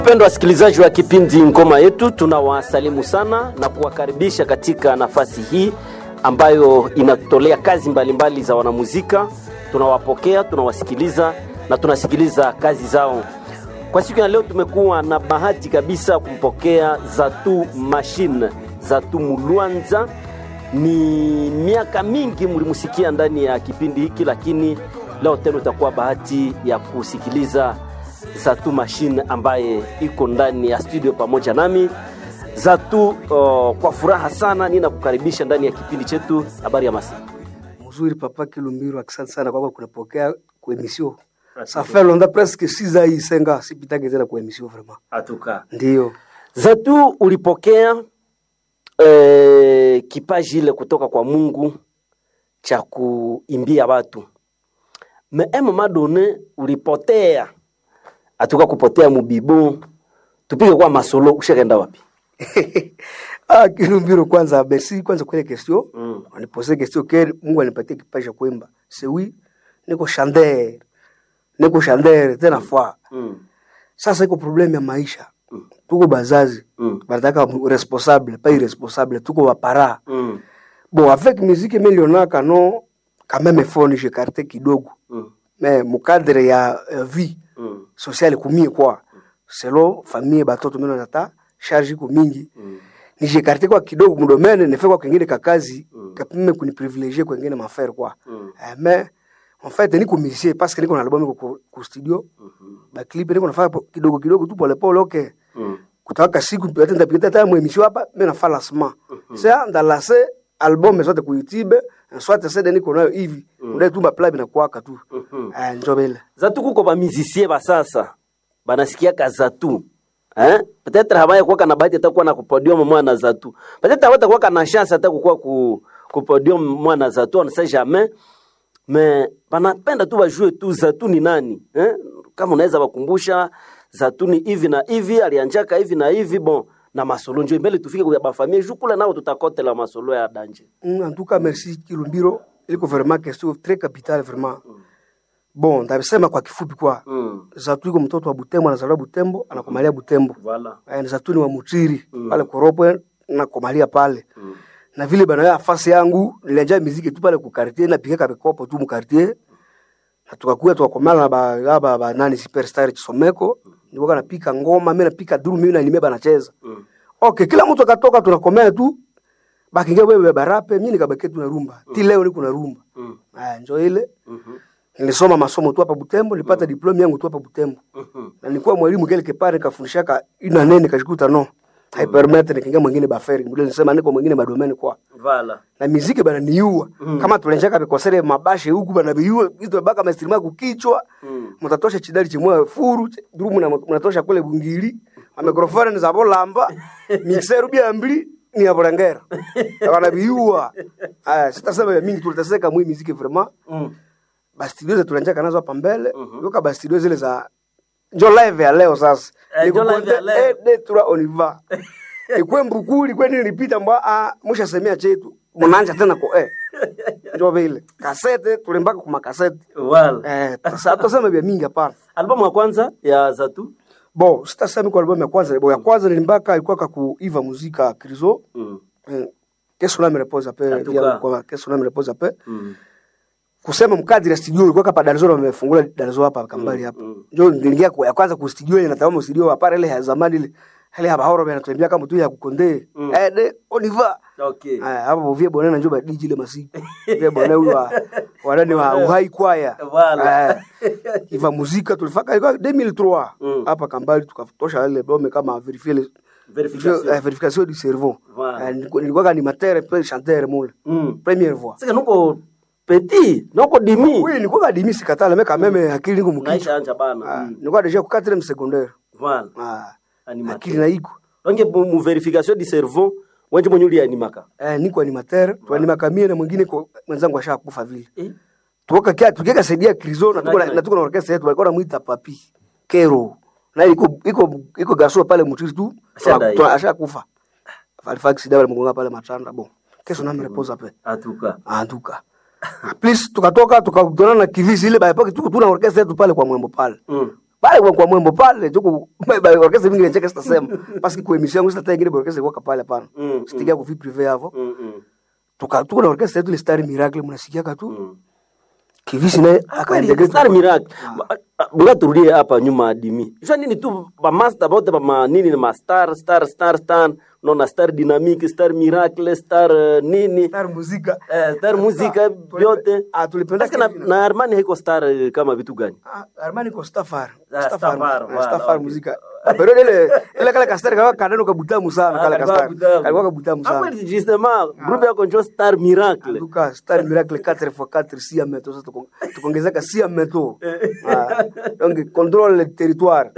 Wapendwa wasikilizaji wa kipindi Ngoma Yetu, tunawasalimu sana na kuwakaribisha katika nafasi hii ambayo inatolea kazi mbalimbali mbali za wanamuzika. Tunawapokea, tunawasikiliza na tunasikiliza kazi zao. Kwa siku ya leo tumekuwa na bahati kabisa kumpokea Zatu Machine, Zatu Mulwanza. Ni miaka mingi mlimusikia ndani ya kipindi hiki, lakini leo tena utakuwa bahati ya kusikiliza Zatu Machine ambaye iko ndani ya studio pamoja nami. Zatu, uh, kwa furaha sana ninakukaribisha ndani ya kipindi chetu. Habari ya masi? Mzuri papa Kilumbiru, asante sana kwako kunapokea kwa emission. Ça fait longtemps presque 6 ans isenga sipitake tena kwa emission vraiment. Atuka. Ndio. Zatu, ulipokea eh, kipaji ile kutoka kwa Mungu cha kuimbia watu. Me emo madone ulipotea. Atuka kupotea mubibo. Tupige kwa masolo ushakaenda wapi? ah, Kilumbiru kwanza merci kwanza kwa ile question. Mm. Wanipose question que Mungu anipatie kipaji cha kuimba. C'est oui, niko chanteur. Niko chanteur tena fois. Mm. Sasa iko problème ya maisha. Tuko bazazi. Mm. Banataka responsable, pas irresponsable, tuko wapara. Mm. Bon, avec musique millionaka non quand même phone j'écarté kidogo. Mm. Mais mu cadre ya uh, vie Mm. sociale kumie kwa selo famille batoto mimi nata charge iko mingi Mm. nijekarte kwa kidogo mdomene nefe kwa kengine kakazi kapime kuniprivilegier kwa kengine mafere kwa Mm. eh, mais en fait niko musicien parce que niko na album ko ku studio ba clip niko nafanya po- kidogo kidogo tu pole pole okay Mm. kutaka siku hata ndapita hata mu emission hapa mimi nafanya lancement ça dans la album zote ku YouTube soit CD niko nayo hivi ndio tu ba plug na kuaka tu Mhm. eh njobele Zatu kuko ba musicien ba sasa banasikiaka Zatu eh? Peut-être habaya kuwa na bahati hata kuwa na kupodium mwana Zatu. Peut-être hawata kuwa na chance hata kuwa ku kupodium mwana Zatu, on ne sait jamais. Mais banapenda tu bajue tu Zatu ni nani eh? Kama unaweza wakumbusha Zatu ni hivi na hivi, alianjaka hivi na hivi bon na masolo njo mbele tufike kwa bafamie jukula nao tutakotela masolo ya danje. Mm, en tout cas merci Kilumbiro iliko vraiment question très capitale vraiment bon ndabisema kwa kifupi kwa Mm. Zatu iko mtoto wa Butembo anazaliwa Butembo anakomalia Butembo Voilà. eh, Zatu ni wa Mutiri pale Koropo nakomalia pale Mm. na vile bana ya fasi yangu nilianja muziki tu pale ku quartier na piga kabekopo tu mu quartier na tukakuya tukakomala na ba, ba, ba nani superstar Chisomeko nilikuwa napika ngoma mimi napika drum mimi na nimeba nacheza Mm. okay kila mtu akatoka tunakomea tu bakingia wewe barape mimi nikabaki tu na rumba ti leo niko na rumba Mm. ah njoo ile Mhm. nilisoma masomo tu hapa Butembo nilipata diploma yangu tu hapa Butembo Mhm. na nilikuwa mwalimu quelque part nikafundishaka ina nene nikashikuta no hypermeter nikinga mwingine baferi ndio nilisema niko mwingine madomeni kwa Voilà. na miziki bana niua kama tulenjaka vikosere mabashe huku bana biua vitu baka mastrima kukichwa Mm. mtatosha chidali chimwe furu ch- drumu na mnatosha kule bungili mikrofoni za bolamba mixer bia mbili ni ya bolangera bana biua aya sitasema ya mingi tulitaseka mwi miziki vraiment Mm. bastudio zetu tulenjaka nazo hapa mbele yoka bastudio zile za njo live ya leo sasa Eh, njo live Nikukonte, ya leo. eh, de tura oniva ikwe mbukuli kwe nilipita mbwa ah musha semea chetu munanja tena ko eh njo vile kasete tulimbaka kuma kasete Voilà. eh sasa tuseme vya mingi hapana Albamu ya kwanza ya Zatu. bo sitasema kwa albamu ya kwanza bo ya kwanza nilimbaka ilikuwa kaku Iva Muzika Krizo Mm. eh, keso na me repose En ape tout via cas. kwa keso na me repose ape Mm. kusema mkadri ya studio ilikuwa hapa Dar es Salaam wamefungula Dar es Salaam hapa kambali hapa mm. ndio niliingia kwa ya kwanza ku studio ile natazama studio hapa ile ya zamani ile ile hapa horo bana tuambia kama tu ya kukonde Mm. eh de oniva Okay. Aya, hapo bovie bonana njo badiji ile masiku vile bona huyu wa wanani wa uhai kwaya Voilà. Eh, iva muzika tulifaka ilikuwa 2003 Mm. hapa kambali tukatosha ile dome kama verifier le Verification. eh, verification du cerveau Voilà. Eh, nilikuwa nilikuwa animateur pe chanteur mule Mm. première voix Sasa nuko petit, nuko dimi. oui nilikuwa kadimi sikatala mais quand même akili niko mkichwa Naisha anja bana. Ah, Mm. nilikuwa deja ku 4e secondaire Voilà. ah Animateur. akili na iko Donc mu mu verification du cerveau, wenje mwenye uli animaka. eh niko animateur tuanimaka mie na mwingine kwa mwenzangu ashakufa vile Eh? tuoka kia tukieka saidia krizo na tuko na Nani? na tuko na orchestra yetu walikuwa namuita papi kero na iko iko iko gaso pale mutiri tu Ashadai. tuna- ashakufa Halifax dawa mgonga pale matanda bon kesho na mreposa pe Atuka. antuka please tukatoka tukakutana na kivisi ile by pocket tuko tuna orchestra yetu pale kwa mwembo pale Mm. pale kwa kwa mwembo pale tuko orkestra mingi inacheka sitasema paski kwa emission yangu sitata ingine orkestra kwa pale hapana Mm, sitikia kwa vie privé hapo Mm, mm, tuka tuko na orkestra yetu ile Star Miracle mnasikia tu mm. kivisi naye Kweli, akaendelea Star Miracle. Ba- ah, Ngoja turudie hapa nyuma adimi. Jua nini tu ba master bote ba ma nini ni ma star star star star unaona star dynamic star miracle star eh, nini Star muzika eh, star muzika vyote. ah tulipenda Sasa na, Kevin. na Armani haiko star eh, kama vitu gani? Ah, Armani ko Stafar. Ah, Stafar. Stafar, ah, wala, Stafar okay. muzika. Ah, Pero ile ile kale kastari kama kaneno kabutamu sana kale kastari. Kalikuwa kabutamu Ah, sana. kweli justement groupe yako njo star miracle. Luka Star Miracle 4x4 si ya meto sasa tuko- tukaongezeka si ya meto. Ah, donc contrôle le territoire.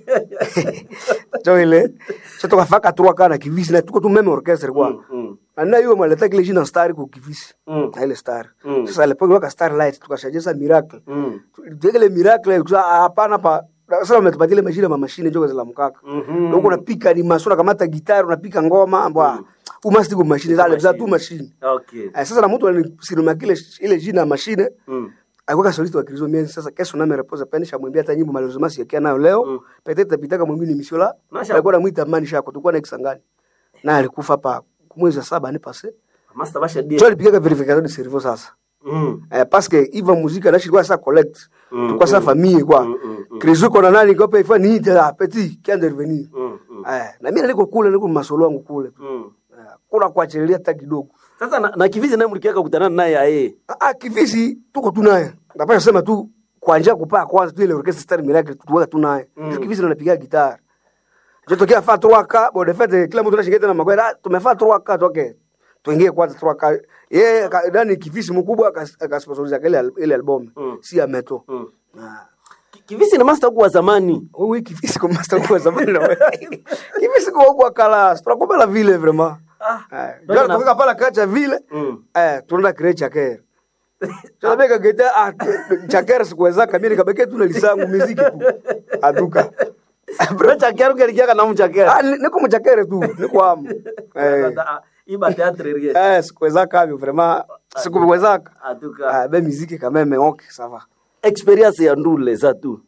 Jo ile. Sasa tukafaka trois kana kivisi na tuko tu meme orchestre kwa. Mm. Na hiyo maleta kile jina Star kwa kivisi. Mm. Na ile Star. Mm. Sasa ile kwa Starlight tukashajeza Miracle. Mm. tuekele miracle kusa hapana pa sasa umetupatia ile mashine ma mashine njoo za mkaka Mhm. ndio unapika ni masura kamata gitari unapika ngoma mbwa umasti kwa mashine zale za tu mashine Okay. eh, sasa na mtu alisinoma kile ile jina ya mashine Mm. alikuwa solista wa Kristo miezi sasa kesho nami reposa penisha mwambia hata nyimbo malozomasi yakia nayo leo Mm. petete pitaka mwingine mishola Nasha- alikuwa anamuita amani shako tulikuwa na Kisangani na alikufa hapa mwezi wa saba ni pase Master basha die. jo alipiga verification de cerveau sasa Mm. eh, parce que iva muzika nashi kwa sa collect Mm, tukwa sa mm. famille kwa Mm, mm, mm. krizo kona nani kwa pe ifani ite la petit qui intervenir Mm. Mm. eh na mimi niko kule niko masolo wangu kule Mm. eh, kuna kuachilia hata kidogo Sasa na, na kivizi naye mlikiaka kukutana naye aye. ah ah, kivisi tuko tu naye napasha sema tu kwa njia kupaa kwanza tu ile orchestra Star Miracle tuweka tu naye Mm. mm. kivisi anapiga gitar je tokea fa 3 bon de fait kila mtu anashingeta na magwera ah, tumefaa 3 toke tuingie kwanza 3 yeye ka- ndani kivisi mkubwa akas- akasponsoriza ile al- ile album Mm. si ya meto Mm. ah Ki- Kivizi ni master kwa zamani. Oui, kivisi kwa master kwa zamani na wewe. Kivisi kwa kwa kala, tunakuwa la vile vraiment. Ah. Eh, Ndio jana na- tukaka pala kacha vile. Mm. Eh, tunaenda kire chakere. Tunabeka geta ah chakere sikuweza kamili kabeke tu na lisangu muziki tu. Aduka. Bro chakero kalikiaka na mchakero. Ah, ni- niko mchakere tu, niko amu. Eh. Sasa, Iba teatre rie. Eh, sikuweza kabyo vraiment. Sikuweza. Atuka. Ah, be muziki quand même okay, ça va. experience ya ndule za tu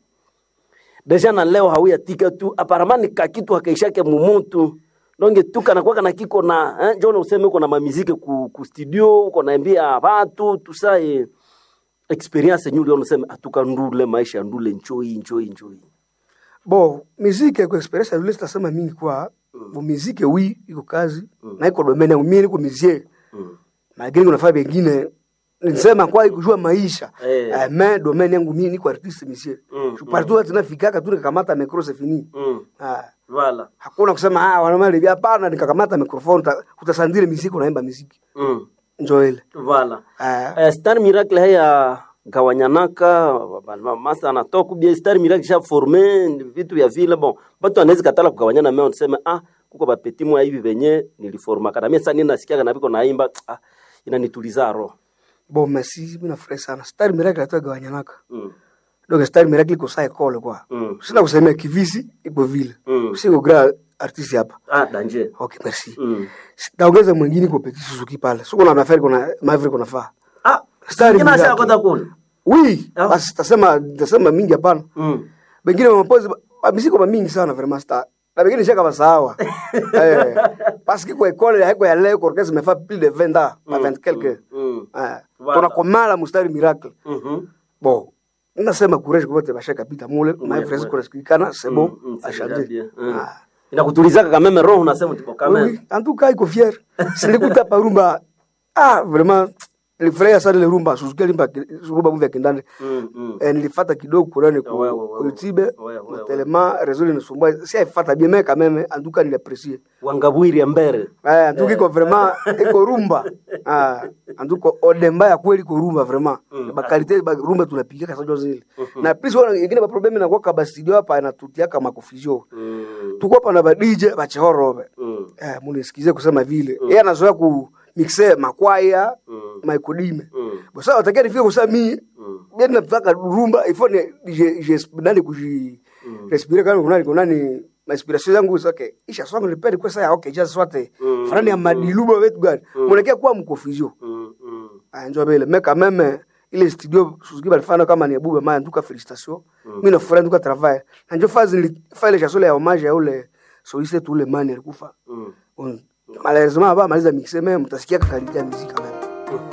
deja na leo hauyatika tu aparamani kakitu hakaishake mumutu donge tu kanakwaka na kiko na eh, njone useme uko na mamizike ku, ku studio uko naambia watu tusaye experience yenyu uliona useme atuka ndule maisha ya ndule njoi njoi njoi Bo, muziki kwa experience ya sitasema mingi kwa. Bo muziki oui, iko kazi. Na iko domaine yangu mimi niko musicien. mm. lakini kuna faa bengine nisema kwa kujua maisha Eh. eh, me domaine yangu mimi niko artiste monsieur Mm, je partout mm. tunafikaka tu nikakamata micro c'est fini mm. ah Voilà. hakuna kusema ah wanamali hivi hapana nikakamata microphone uta- utasandile muziki unaimba muziki Mm. njo ile Voilà. ah Eh, Star Miracle haya gawanyanaka masa anatoka bia Star Miracle sha forme vitu vya vile bon batu anaweza katala kugawanyana mimi niseme ah kuko bapeti mwa hivi venye niliforma kana mimi sasa nini nasikia na viko naimba ah inanituliza roho bon merci mimi nafurahi sana star miracle atoa gawanyanaka mm. donc star miracle iko saa école kwa mm. sina kusemea kivisi iko vile Mm. siko grand artiste hapa ah danger okay merci mm. taongeza mwingine kwa petit Suzuki pale siko na mafari kuna mavri kuna faa ah Star kina Miracle. sha kota kuna oui Ah. basi tasema tasema mingi hapana mm. bengine mapozi bamisiko ba mingi sana vraiment star na bengine shaka basawa eh parce que kwa école haiko ya leo kwa orchestre mefa plus de 20 ans pas 20 quelque mm. eh Voilà. tunakomala mustari miracle mhm bon nasema courage kwa wote bashaka pita mule my Ouais, frères ouais. kwa sikikana c'est bon Mm, mm, c'est a déjà changer bien. Mm. ah inakutulizaka kama meme roho unasema tipo kama oui en tout cas iko fier silikuta parumba ah vraiment nilifurahia sana ile rumba Suzuki limba rumba mvya kindani mm. mm. eh, nilifata kidogo kurani ku Ouais, ouais, ouais, ku YouTube ouais, ouais, tellement réseau inasumbua si aifata bien mais quand même en tout cas nilaprécier wangabwiri mbere eh en tout cas iko vraiment iko rumba ah en tout cas odemba ya kweli iko rumba vraiment Mm. ba qualité ba rumba tunapiga kasa jo zile na plus wana ingine ba problem na kwa kaba studio hapa inatutia kama confusion mm. tuko hapa na ba DJ ba chehorobe mm. eh munisikize kusema vile yeye anazoea ku mixe makwaya mm. maikodime mm. bosa watakia nifike kusema mimi mm. bien nataka rumba il faut ne je je nani kuji respirer kana kunani kunani inspiration zangu zoke isha song nilipenda kwa sasa okay just swate Mm, frani ya madiluba wetu gani mwelekea kwa mkofizio mm. mm. anjo bele mais quand même ile studio Suzuki balifanya kama ni Abuba Maya nduka felicitation mimi nafurahi nduka travail na ndio fazi nilifanya ile chanson ya hommage ya ule soliste tu ule mani alikufa Mm. Mm. malheureusement ba maliza mixer mais mtasikia kalite ya muziki kama